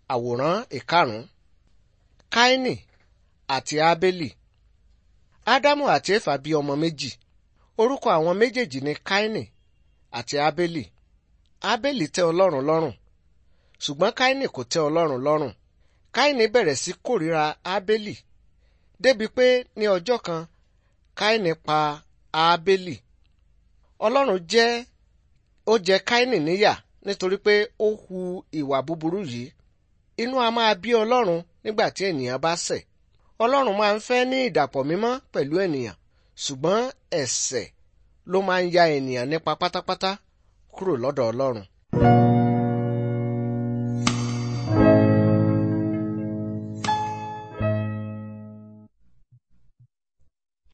àwòrán ìkarùn-ún káínì àti ábélì ádámù àti éfà bí ọmọ méjì orúkọ àwọn méjèèjì ni káínì àti ábélì ábélì tẹ́ ọlọ́run lọ́rùn ṣùgbọ́n káínì kò tẹ́ ọlọ́run lọ́rùn káínì bẹ̀rẹ̀ sí kórìíra ábélì débi pé ní ọjọ́ kan káínì pa ábélì ọlọ́run jẹ́ ó jẹ káínì níyà nítorí pé ó hu ìwà búburú yìí inú a máa bí ọlọ́run nígbà tí ènìyàn bá ṣẹ̀ ọlọ́run máa ń fẹ́ ní ìdàpọ̀ mímọ́ pẹ̀lú ènìyàn ṣùgbọ́n ẹ̀ṣẹ̀ ló máa ń ya ènìyàn nípa pátápátá kúrò lọ́dọ̀ ọlọ́run.